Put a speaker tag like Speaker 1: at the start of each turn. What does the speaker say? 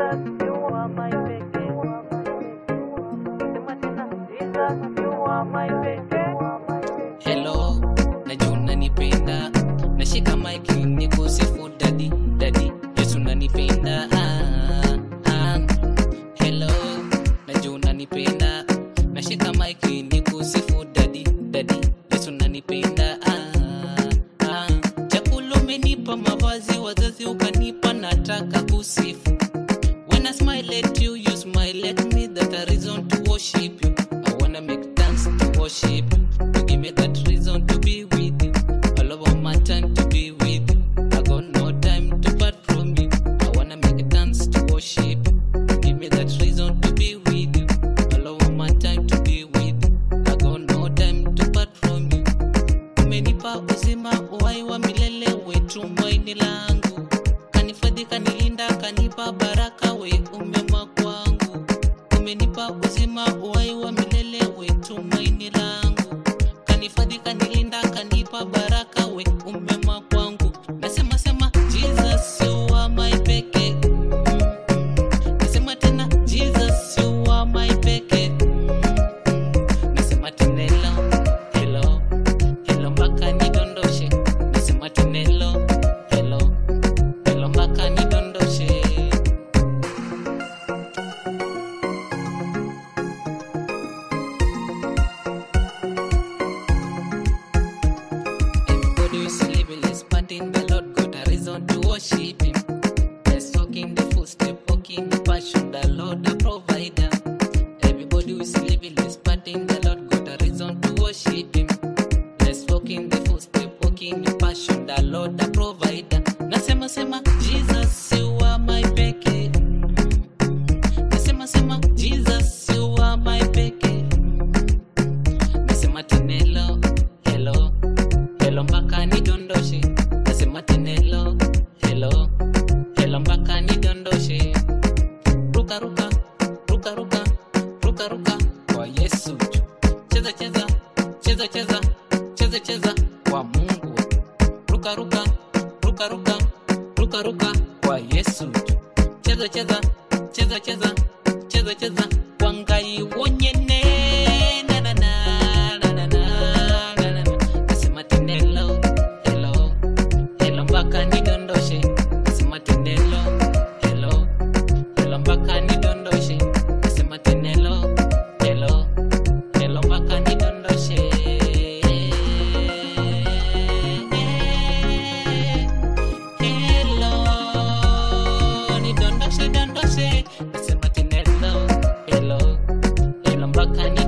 Speaker 1: Jesus, you are my pekee. Sema tena, Jesus, you are my pekee.
Speaker 2: Hello, najua unanipenda, nashika mic nikusifu dadi dadi, Yesu unanipenda. Ah, ah. Hello, najua unanipenda, nashika mic nikusifu dadi dadi, Yesu unanipenda. Ah, ah. Chakula umenipa, mavazi wazazi ukanipa, nataka kusifu. When I smile at you, you smile at me. That a reason to worship you. I wanna make dance to worship you. You give me that reason to be with you. All over my time to be with you. I got no time to part from you. I wanna make dance to worship you. You give me that reason to be with you. All over my time to be with you. I got no time to part from you. Umenipa uzima uhai wa milele we tumaini langu kanifadhi kanilinda kanipa baraka we umema kwangu umenipa uzima uhai wa milele we tumaini langu kanifadhi kanilinda kanipa baraka we umema kwangu nasema sema jesus you are my peke nasema tena jesus you are my peke nasema tena hello hello hello mpaka nidondoshe nasema tena hello hello hello mpaka nidondoshe Everybody is living, let's party in the Lord, got a reason to worship Him. Let's walk in the footstep, walk in the passion, the Lord the provider. Everybody who is living, let's party in the Lord, got a reason to worship Him. Let's walk in the footstep, walk in the passion, the Lord the provider. Nasema sema, Jesus, you are my peke. Nasema sema, Jesus, you are my peke. Nasema tena hello, hello, hello mpaka nidondoshe. Nasema tena hello, hello, hello mpaka nidondoshe. Ruka ruka, ruka ruka, ruka ruka kwa Yesu. Cheza cheza, cheza cheza, cheza cheza kwa Mungu. Ruka ruka, ruka ruka, ruka ruka kwa Yesu. Cheza cheza, cheza cheza, cheza cheza kwa Ngai wonyene. Na na na na na na na na. Nasema tena hello, hello, hello mpaka nidondoshe. Nasema tena hello, hello, hello mpaka nidondoshe. Nasema tena hello, hello, hello mpaka nidondoshe. Hello, nidondoshe, dondoshe. Nasema tena hello, hello, hello mpaka nidondoshe.